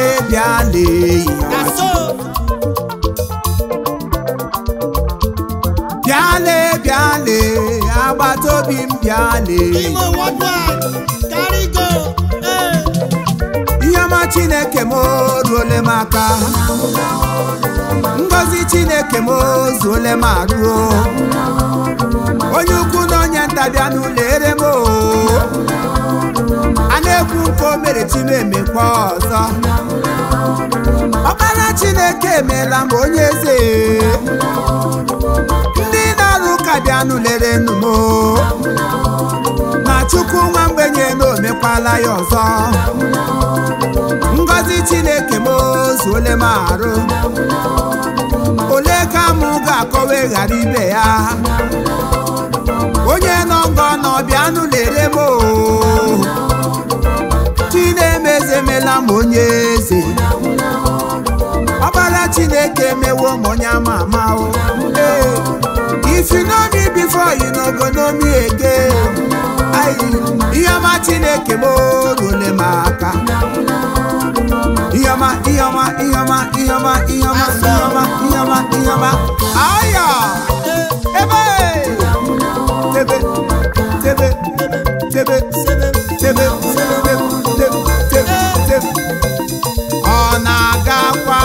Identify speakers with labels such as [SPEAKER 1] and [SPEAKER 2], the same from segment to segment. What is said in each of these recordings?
[SPEAKER 1] bịale
[SPEAKER 2] na so
[SPEAKER 1] bịale bịale agbata obi m bịale
[SPEAKER 2] imo worldwide carry go ee
[SPEAKER 1] ihe ọma chineke m ruole m aka ngọzi chineke m zuole m aruo onye ukwu na onye nta bịa n'ụlọ ere m o. a na-ekwu nke o mere chi m emekwa ọzọ ọkpara chineke emeela m onye eze ndị na-alụ ụka bịa n'ụlere nụ m o. na chukwu nwa mgbenye na omekwala ya ọzọ ngọzi chineke m zuole m arụ ole ka mụ ga-akọwa ghara ibe ya onye nọ ngọ nọ bịa n'ụlere m o. chinemezemela m onye eze ọkpara chineke emewo m onye ama ama o Ee, if you know me before you no go know me again Ayi, ihe ọma chineke m ruole m aka ihe ọma ihe ọma ihe ọma ihe ọma ihe ọma ihe ọma ihe ọma ihe ọma aya ebe tebe tebe tebe tebe tebe tebe tebe tebe ọ na-agakwa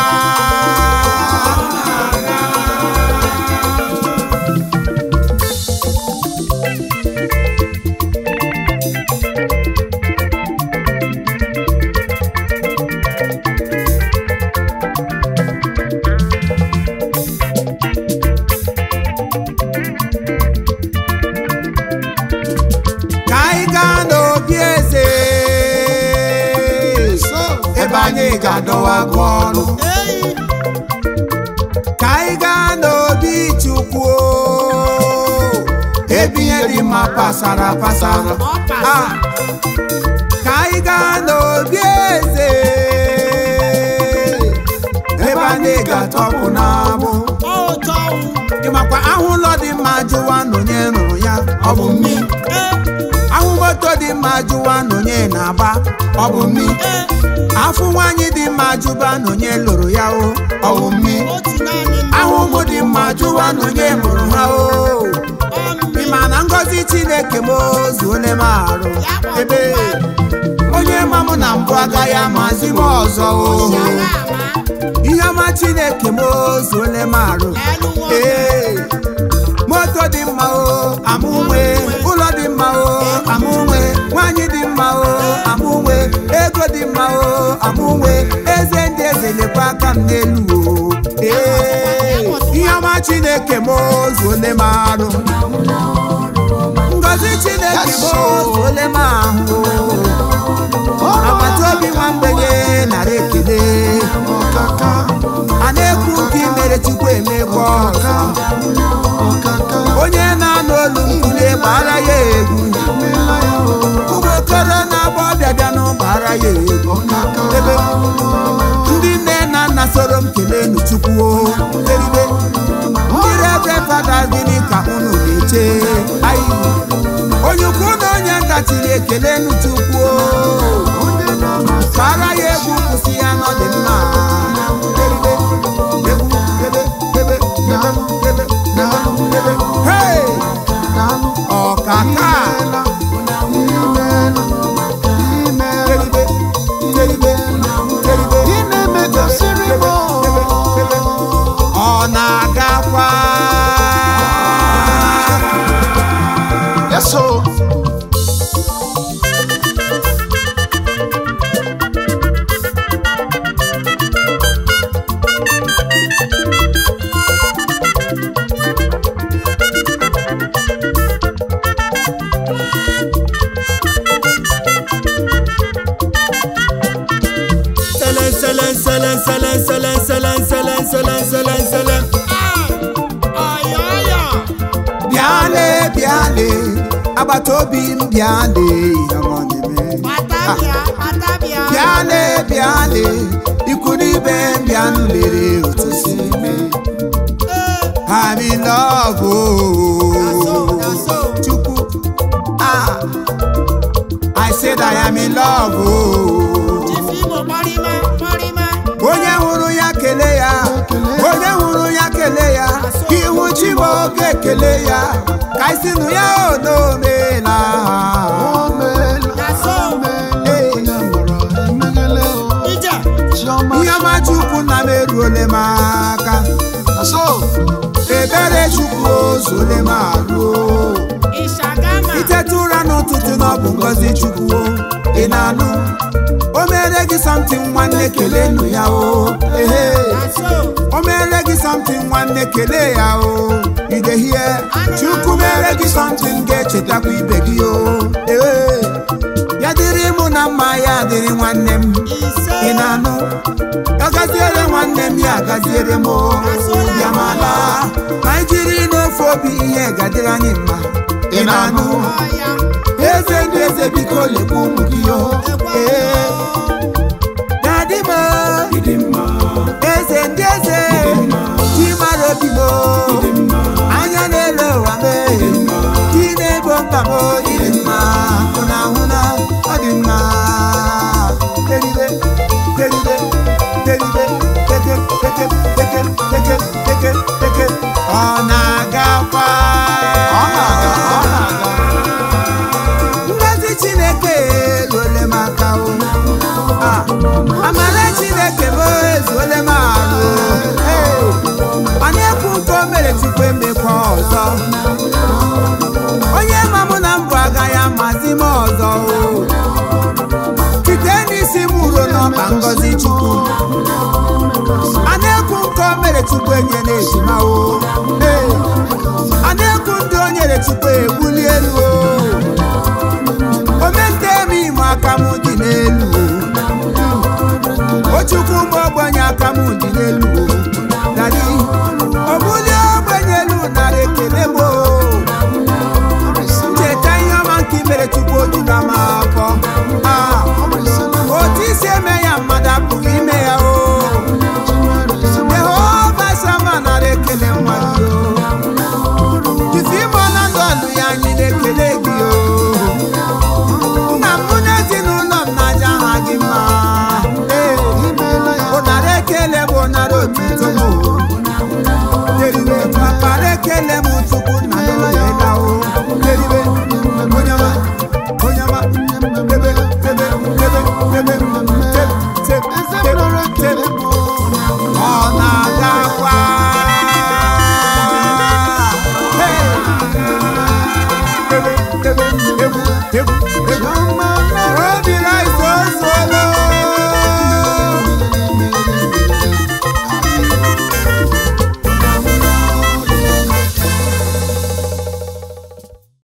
[SPEAKER 1] ka anyị gaa n'obi eze ebe anyị ga-adọwa gị ọrụ
[SPEAKER 2] eyi
[SPEAKER 1] ka anyị gaa n'obi chukwu ebe ihe dị mma pasara pasara
[SPEAKER 2] ọ pasa
[SPEAKER 1] Ah, ka anyị gaa n'obi eze ebe anyị ga-atọpụ n'amụ
[SPEAKER 2] ọ ụtọ ọnwụ
[SPEAKER 1] ịmakwa ahụ ụlọ dị mma jụwa na onye rụrụ ya ọ bụ mmi
[SPEAKER 2] ee
[SPEAKER 1] ahụ moto dị mma jụwa na onye na-agba ọ bụ mmi
[SPEAKER 2] ee
[SPEAKER 1] afụ nwaanyị dị mma jụba na onye lụrụ ya o ọ bụ mmi
[SPEAKER 2] otu naanị mma
[SPEAKER 1] ahụ ụmụ dị mma jụwa na onye mụrụ ha o
[SPEAKER 2] ọ mmiri
[SPEAKER 1] ịma na ngọzi chineke m zuole m arụ ebe onye ma mụ na mbụ agaghị amazi m ọzọ o
[SPEAKER 2] yara ama
[SPEAKER 1] ihe ọma chineke m zuole m arụ
[SPEAKER 2] elu nwa
[SPEAKER 1] ee moto dị mma o amụnwe ụlọ dị mma o amụnwe nwanyị dị mma o amụnwe ego dị mma o amụnwe eze ndị eze lekwa aka m n'elu o ee ihe ọma chineke m zuole m arụ ngọzi chineke m zuole m ahụ agbata obi nwa mgbenye nara ekele a na-ekwu nke imere chukwu emekwa ọzọ onye na-anụ olu mkpule gbara ya egwu ụmụ okoro na-agba ọbịa bịa n'ụgbara ya egwu ebe ndị nne na nna soro m kelee nu chukwu o eribe ndị rebe fada gịnị ka unu na-eche ayi onye ukwu na onye nta tiri ekele nu chukwu o gbara ya egwu kwụsị ya n'ọdị mma eribe egwu ebe ebe ebe ebe ebe ebe hey ọkaka teribe teribe teribe ọ na-agakwa
[SPEAKER 3] Yes, so.
[SPEAKER 1] selen selen selen selen selen selen selen selen selen selen
[SPEAKER 2] ọyọyọ
[SPEAKER 1] bịale bịale agbata obi m bịale ọmọ na-eme
[SPEAKER 2] patabịa patabịa
[SPEAKER 1] bịale bịale ikwu n'ibe m bịanụ lere otu si mee
[SPEAKER 2] ee
[SPEAKER 1] I'm in love
[SPEAKER 2] na so
[SPEAKER 1] oh.
[SPEAKER 2] na so
[SPEAKER 1] Chukwu ah I said I am in love oh.
[SPEAKER 2] jifimo kpọrịma kpọrịma
[SPEAKER 1] onye hụrụ ya kelee ya ka ihu chi ma oge ekele ya ka isi nụ ya onomela
[SPEAKER 2] ije
[SPEAKER 1] ihe ọma chukwu nna m eruole m aka ebere chukwu ozole m arụ
[SPEAKER 2] ịshagama
[SPEAKER 1] iteta ụra n'ụtụtụ na ọ bụ ngọzi chukwu o. ị na-anụ o mere gị something nwanne kelee nụ ya o ehe
[SPEAKER 2] aso
[SPEAKER 1] o mere gị something nwanne kelee ya o idehie chukwu mere gị something ga-echetakwa ibe gị o ee ya dịrị mụ na mma ya dịrị nwanne m
[SPEAKER 2] ise
[SPEAKER 1] ị na-anụ ọ gaziere nwanne m ya gaziere m o. ya mala anyị jiri n'ofe obi ihe gadịrị anyị mma ị na-anụ
[SPEAKER 2] ọya
[SPEAKER 1] eze ndị eze biko lekwa ụmụ gị o ee dadị m eze ndị eze chi mara obi m anya na-ele ụwa m chi na-ebo mkpa m ịdị mma hụna hụna ọ dị mma teribe teribe teribe teke teke teke teke teke teke ọ na-agakwa
[SPEAKER 3] Ọ na-aga, ọ na-aga.
[SPEAKER 1] ngozi chineke eruole m aka o Ah, amara chineke m ezuole m arụ Ee, ọ na-ekwu nke o mere tupu emekwa ọzọ onye ma mụ na mbụ agaghị amazi m ọzọ o site n'isi m ruo n'ọba ngozi chukwu a na-ekwu nke o mere tupu enye na ejima o Ee, a na-ekwu ndị o nyere tupu ebuli elu